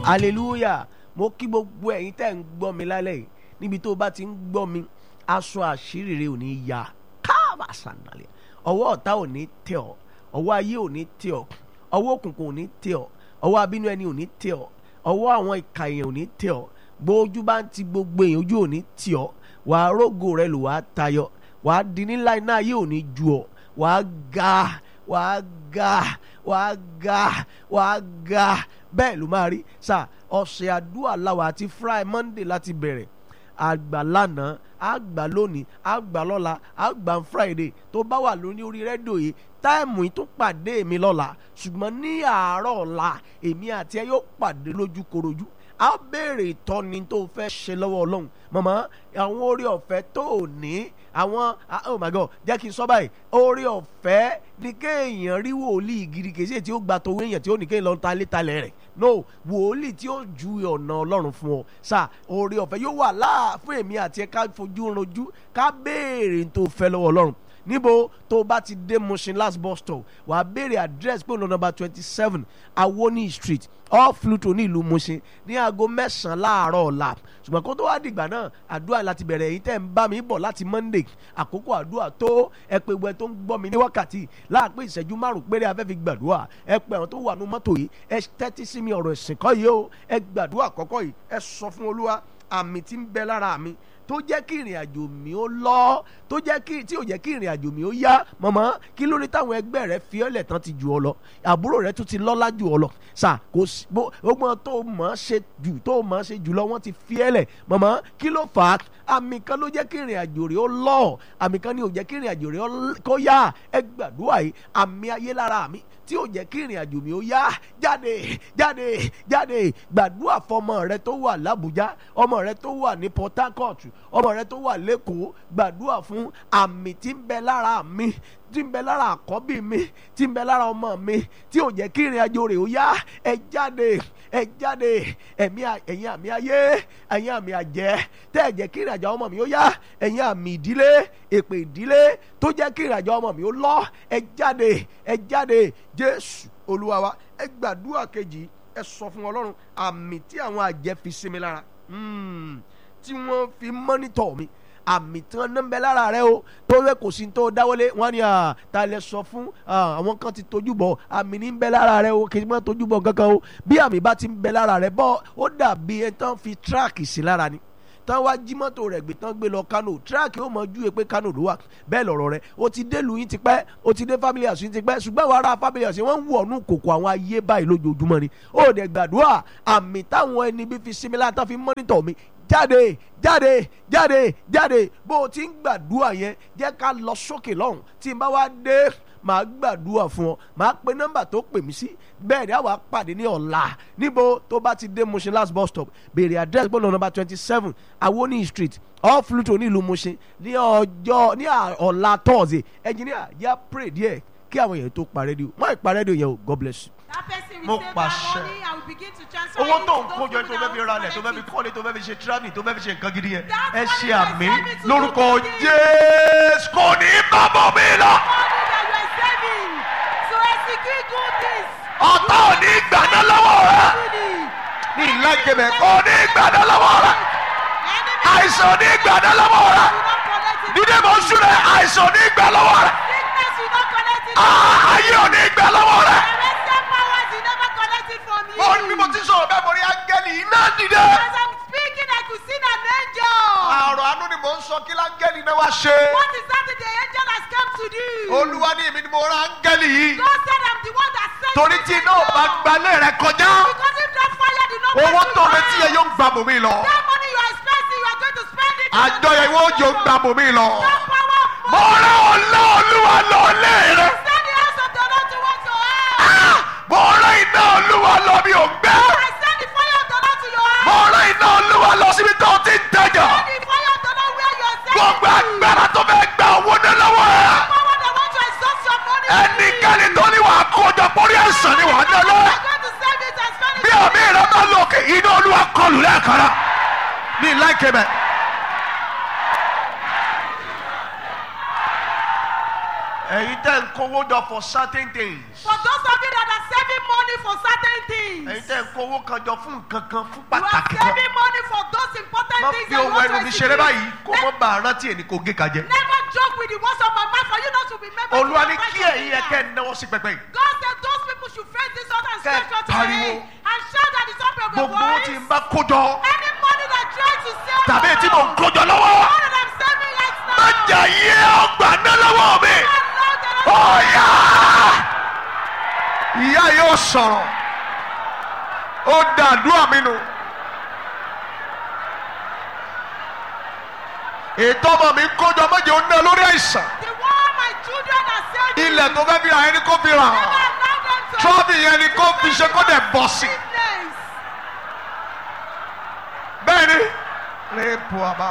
hallelujah mo kí gbogbo ẹ̀yin tẹ́ ń gbọ́ mi lálẹ́ yìí níbi tó o bá ti ń gbọ́ mi aṣọ àṣírí rẹ ò ní ya káàbà sànàlẹ̀ ọwọ́ ọ̀tá ò ní tẹ̀ ọ́ ọwọ́ ayé ò ní tẹ̀ ọ́ ọwọ́ òkùnkùn ò ní tẹ̀ ọ́ ọwọ́ abínú ẹni ò ní tẹ̀ ọ́ ọwọ́ àwọn ìka èèyàn ò ní tẹ̀ ọ́ gbójú bá ń ti gbogbo èèyàn ojú ò ní tì ọ́ wàá rógo rẹ lò wàá tayọ wàá di nílá iná ayé ò ní ju ọ́ wàá ga wàá ga wàá ga wàá ga bẹ́ẹ̀ ló máa rí sà ọ̀sẹ̀ àdúrà làwà àti friday monday láti bẹ̀rẹ̀ àgbà lánàá àgbà lónìí àgbà lọ́la àgbà friday tó bá wà lóní orí rédíò yìí táìmù yìí tún pàdé mi lọ́la ṣùgbọ́n ní àárọ̀ ọ̀la èmi àti ẹ yóò pàdé lójúkorojú a béèrè ìtọ́ni tó fẹ́ ṣe lọ́wọ́ ọlọ́run mọ̀mọ́ àwọn orí ọ̀fẹ́ tó ò ní àwọn oh my god jẹ́ kí n sọ báyìí orí ọ̀fẹ́ ní kéèyàn rí wòlíì gidi kèsì tí ó gba tòwé èèyàn tí ó ní kéèyàn lọ ta létalẹ̀ rẹ̀ no wòlíì tí ó ju ọ̀nà ọlọ́run fún ọ sá orí ọ̀fẹ́ yóò wà láà fún èmi àti ẹ ká fojú rojú ká béèrè tó fẹ́ lọ́wọ́ ọlọ́run níbo tó bá ti dé Mushin last bus stop wàá béèrè address pé ọ̀nà number twenty seven Awoni street off Pluto ní ìlú Mushin ní aago mẹ́sàn-án láàárọ̀ ọ̀la ṣùgbọ́n kó tó wá dìgbà náà àdúrà láti bẹ̀rẹ̀ èyí tẹ́ ń bá mi bọ̀ láti Monday àkókò àdúrà tó ẹ pé gbẹ tó ń gbọ́ mi ní wákàtí láàpẹ́ ìṣẹ́jú márùn péré afẹ́ fi gbàdúrà ẹ pé àwọn tó wà ní mọ́tò yìí ẹ tẹ́tí sí mi ọ̀rọ̀ ìsìn kọ́ yìí o ẹ gbàdúrà kọ́kọ́ yìí ẹ sọ fún Olúwa àmì tí ń bẹ lára mi tó jẹ́ kí ìrìn àjò mi ó lọ tó jẹ́ kí tí ò jẹ́ kí ìrìn àjò mi ó yá mọ̀mọ́ kí ló ní táwọn ẹgbẹ́ rẹ fi ọ́lẹ̀ tán ti jù ọ lọ àbúrò rẹ tún ti lọ́lá jù ọ lọ sà kò sí gbogbo tó mọ̀ ṣe jù tó mọ̀ ṣe jù lọ wọ́n ti fi ẹ́lẹ̀ mọ̀mọ́ kí ló fà á àmì kan ló jẹ́ kí ìrìn àjò rẹ ó lọ àmì kan ni ò jẹ́ kí ìrìn àjò rẹ kó yá ẹ gbàdúrà yìí àmì ayé lára mi tí ò jẹ́ kí ìrìn àjò mi ó yá jáde jáde jáde gbàdúrà fọmọ rẹ tó wà l'Àbújá ọmọ rẹ tó wà ní Port Harcourt ọmọ rẹ tó wà lẹ́kọ̀ọ́ gbàdúrà fún àmì tí ń bẹ lára mi tí ń bẹ lára àkọ́bí mi tí ń bẹ lára ọmọ mi tí ò jẹ́ kí ìrìn àjò rẹ̀ ó yá ẹ jáde ẹ jáde ẹ̀mí ẹ̀yin àmì ayé ẹ̀yin àmì àjẹ́ tẹ́ ẹ jẹ́ kí ìrìn àjò ọmọ mi ó yá ẹ̀yin àmì ìdílé èpè ìdílé tó jẹ́ kí ìrìn àjò ọmọ mi ó lọ ẹ jáde ẹ jáde Jésù Olúwa wa ẹ gbàdúrà kejì ẹ sọ fún Ọlọ́run àmì tí àwọn àjẹ́ fi sí mi lára tí wọ́n fi mọ́nítọ̀ mi àmì tí wọ́n ń bẹ lára rẹ o tó wẹ́ kò sí tó dáwọ́lé wọ́n ní ta lẹ sọ fún àwọn kan ti tójú bọ̀ àmì ní ń bẹ lára rẹ o kì í má tójú bọ̀ kankan o bí àmì bá ti ń bẹ lára rẹ bọ́ ó dàbí ẹ tán fi tíráàkì sí lára ni tán wá jí mọ́tò rẹ̀ gbé tán gbé lọ Kano tíráàkì ó mọ júwe pé Kano ló wà bẹ́ẹ̀ lọ̀rọ̀ rẹ̀ o ti dé lu yín ti pẹ́ o ti dé family house yín ti pẹ́ ṣùgbọ́n àwọn ará family house wọ́n ń wọ̀ ọ́nù kòkò àwọn ayé báyìí lójoojúmọ́ ni ó dẹ̀ gbàdúrà àmì táwọn ẹni bí fi sinmi láti fi mọ́nítọ̀ mi jáde jáde jáde jáde bó o ti ń gbàdúrà yẹn jẹ́ ká lọ sókè lọ́hùn tí n bá wá dé màá gbàdúrà fún ọ màá pe nọ́mbà tó pè mí sí bẹ́ẹ̀ ni àwa pàdé ní ọ̀la níbo tó bá ti dé Mushin last bus stop béèrè address gbọ́dọ̀ nọ́mbà twenty seven Awoni street off Pluto ní ìlú Mushin ní ọjọ́ ní ọ̀la Thursday engineer yá pray díẹ̀ kí àwọn èèyàn tó pa rédíò má ì pa rédíò yẹn o God bless you mo pàṣẹ owó tó ń kójọ tó fẹ́ fi ralẹ̀ tó fẹ́ fi kọ́lé tó fẹ́ fi ṣe travelling tó fẹ́ fi ṣe nǹkan gidi yẹn ẹ ṣe àmì lórúkọ Jésù kò ní bàbá mi lọ. ọ̀tá ò ní gbàdá lọ́wọ́ rẹ ní ìlàjẹ̀bẹ̀ kò ní gbàdá lọ́wọ́ rẹ àìsàn ò ní gbàdá lọ́wọ́ rẹ dídé mọ̀ súnrẹ̀ àìsàn ò ní gbà lọ́wọ́ rẹ ayé ò ní gbà lọ́wọ́ rẹ mo ní bí mo ti sọ̀rọ̀ bẹ́ẹ̀ mo rí áńgẹ́lì iná dìde. As I'm speaking, I could see an angel. àrò àánú ni mò ń sọ kí láńgẹ́lì náà wá ṣe. What is that the angel has come to do? olúwa ní èmi ni mo rán áńgẹ́lì yìí. God said I'm the one that sent torí you tí to iná ò the bá world. gbalẹ̀ rẹ kọjá. Because if that fire did not owó pass tó you retí by, yẹn yóò gbà bòmí lọ. that money you are expecting, you are going to spend it. on àjọyọ̀ ìwọ òjò gbà bòmí lọ. That power of mo rán ọlá olúwa lọ lé rẹ. Send the house of the Lord towards your house. mo rán iná olúwa lọ bí òǹgbẹ. I send the fire of the Lord to your house. mo rán iná olúwa lọ síbi tó ti ń tajà. Send the fire of the Lord where you are sending gbogbo to. agbára tó fẹ́ gba owó ní lọ́wọ́ ẹ̀. Power that want to exhaust your money. ẹnikẹ́ni tó ní wàá kójọ pórí ẹ̀sán ni wàá dá lọ. You are going to save it and spend it. bí àmì rẹ bá lòkè iná olúwa kọlù lẹ́ẹ̀kan náà ní láìké bẹ́ẹ̀. ẹ̀yin tẹ́ ń kówó jọ for certain things. For those of you that are saving money for certain things. ẹ̀yin tẹ́ ń kó owó kan jọ fún nǹkan kan fún You are pàtàkì kan saving money for those important má things fi that you ohun want to ẹnu mi ṣeré báyìí execute. kó mọ́ bá a rántí ẹni kò gé ka jẹ. Never joke with the words of my mouth for you not to remember. olúwa to ní advise kí your ẹ̀yin yẹn leader. kẹ́ ẹ náwó sí pẹpẹ yìí. God said those people should face this altar and Kẹ́ ẹ stretch out your pariwo. hand and shout at the top of your gbogbo owó tí voice. ń bá kó jọ Any money that tries to save tàbí you, tí mò ń kó jọ lọ́wọ́ all that I'm saving right now. má jà yé ọgbà ná lọ́wọ́ mi. Allow the Lord ọ̀yà ìyá yóò sọ̀rọ̀ ó dàdúrà mi nù. ètò ọmọ mi ń kójọ méje ó ná lórí àìsàn The one my children are saving. ilẹ̀ tó fẹ́ fi ra ẹni kó fi rà Never allow them to trọ́bì yẹn ni kó fi ṣe kó dẹ̀ bọ̀ sí. Business. bẹ́ẹ̀ ni rẹ́pù àbá.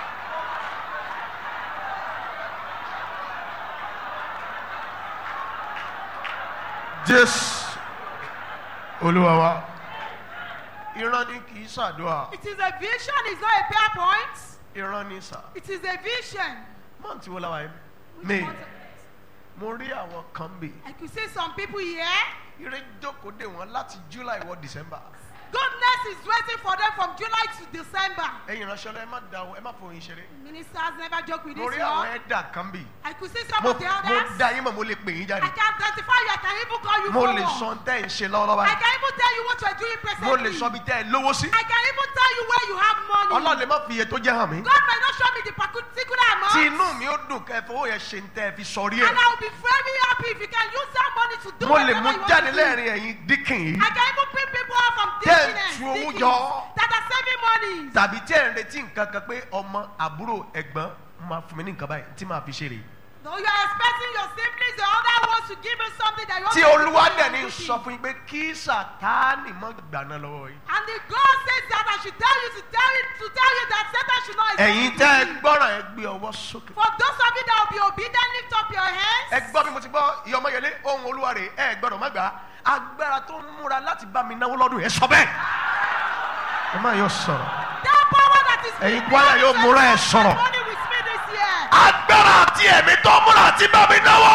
jésù olúwa wa ìran ni kì í ṣàdúrà It is a vision, it's not a PowerPoint. ìran ni sà It is a vision. mọ́ǹtì wo la wà yẹn Which mi month? mo rí àwọn kan bì I could see some people here. ire jókòó dè wọ́n láti july wọ december Goodness is waiting for them from July to December. ẹ̀yin ìránṣẹ́ lọ ẹ má da ẹ má fòyín ṣeré Ministers never joke with mo this rí àwọn one. ẹ̀dà kan bì I could see some mo of the mo others. da yín mọ̀ mo lè pè yín I jáde can identify you. I can even call you mo forward. lè sọ tẹ́ ẹ̀ ń ṣe lọ́wọ́lọ́wọ́ I báyìí can even tell you what you are doing mo presently. lè sọ bí tẹ́ ẹ lówó sí I can even tell you where you have money. ọlọ́run lè má fi iye tó jẹ́ hàn mí God may not show me the particular amount. tí inú mi ó dùn kẹ́ ẹ fowó yẹn ṣe ń tẹ́ ẹ fi sọrí ẹ̀ And I will be very happy if you can use that money to do mo lè whatever mú you want jáde to do. lẹ́rìn ẹ̀yin díkìn yìí I can even bring people out from Tẹ́ ẹ dizziness, tu owó diggings, jọ. that are saving money. tàbí tí ẹ̀ ń retí nǹkan kan pé ọmọ àbúrò ẹ̀gbọ́n máa fún mi ní nǹkan báyìí tí màá fi ṣe rèé Though you are expecting your siblings, the other ones to give you something that you want tí to do olúwa for dẹ̀ your ní duty. sọ fún yín pé kí sàtáànì mọ́ gbàná lọ́wọ́ yìí. And the God says that I should tell you to tell you to tell you that Satan should not ẹ̀yin exist tẹ́ ẹ in you. gbọ́ràn ẹ gbé ọwọ́ sókè. For those of you that will be obedient, lift up your hands. ẹ gbọ́ bí mo ti gbọ́ ìyọmọyẹlé ohun olúwa rè é ẹ gbọ́dọ̀ má gbà á agbára tó ń múra láti bá mi náwó lọ́dún yẹn sọ bẹ́ẹ̀. ẹ má yọ sọ̀rọ̀ That power that is Ẹ̀yin prepared kwaya yóò to múra ẹ̀ exalt sọ̀rọ̀. money with me this year. agbára àti ẹ̀mí tó ń múra àti bá mi náwó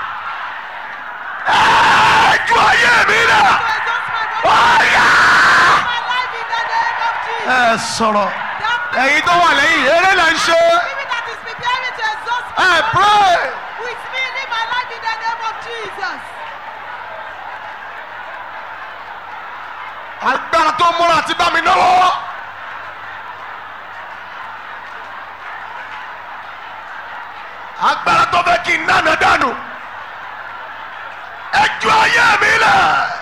ẹ ju ayé mi To rẹ̀ exalt my body, ọ̀yà. my life in the name of Jesus. ẹ sọ̀rọ̀ That ẹ̀yin tó wà lẹ́yìn eré là ń ṣe spirit that is preparing to exalt ẹ my pray. body with me live my life in the name of Jesus. agbára tó ń múra àti bá mi náwó. agbára tó fẹ́ kí n nánà dànù. ẹ ju ayé mi lẹ̀.